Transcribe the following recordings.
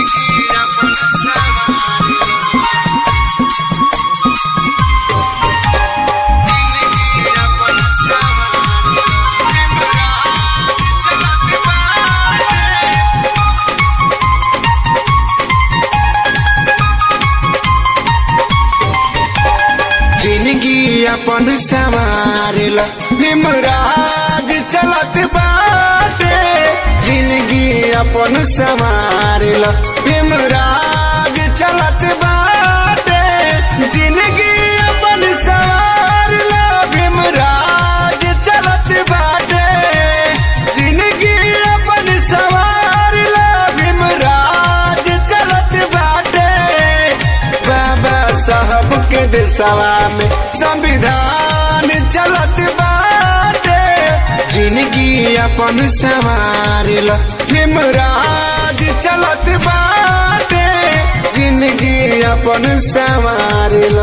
जिंदगी अपन संवारल निमराज चलत बाटे जिंदगी अपन संवारल निमराज चलत बाटे जिंदगी अपन संवारल भीमराज चलत बाटे जिंदगी अपन संवारल भीमराज चलत बाटे बाबा साहब के देशवा में संविधान चलत बाटे जिंदगी अपन संवारल भीमराज चलत बाटे जिंदगी अपन संवारल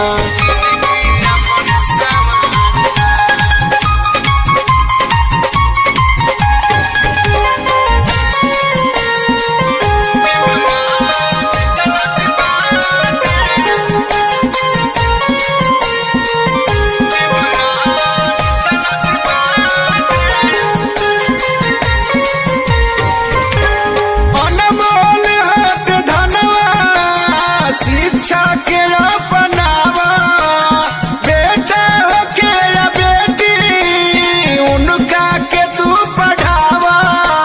अनमोल हक धनवा शिक्षा के अपनावा बेटा हो के या बेटी उनका के तू पढ़ावा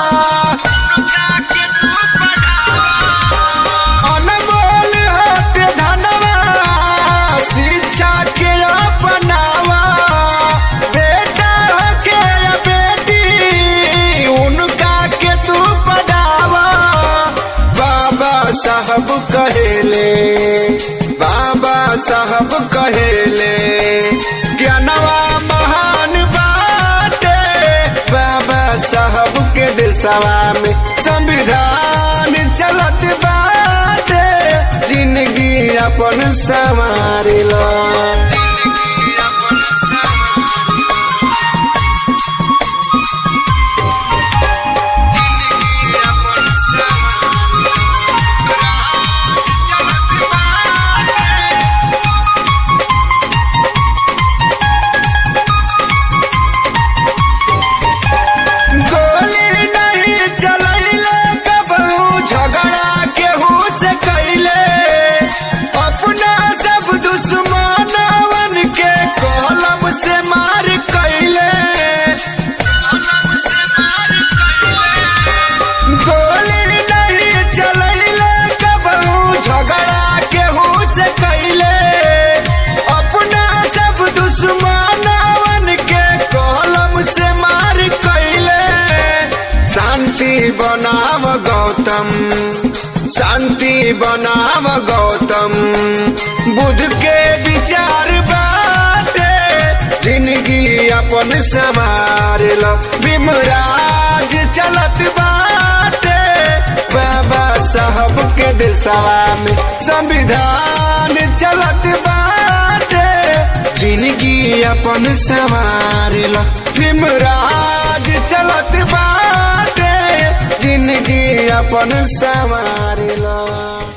अनमोल हक धनवा शिक्षा के अपनावा बेटा हो के या बेटी उनका के तू पढ़ावा बाबा साहब कहेले बाबा साहब कहेले ज्ञानवा महान बाटे बाबा साहब के देशवा में संविधान चलत बाटे जिंदगी अपन संवारला गोली नहीं चलैले कबहू झगड़ा केहू से कैले अपना सब दुश्मनवन के कलम से मार कैले गोली नहीं चलैले कबहू झगड़ा केहू से कैले अपना सब दुश्मनवन के कलम से मार कैले शांति बनाव गौतम शांति बनाव गौतम बुद्ध के विचार बाटे जिंदगी अपन संवारल भीमराज चलत बाटे बाबा साहब के देशवा में संविधान चलत बाटे जिंदगी अपन संवारल भीमराज चलत बाटे जिंदगी अपन संवारल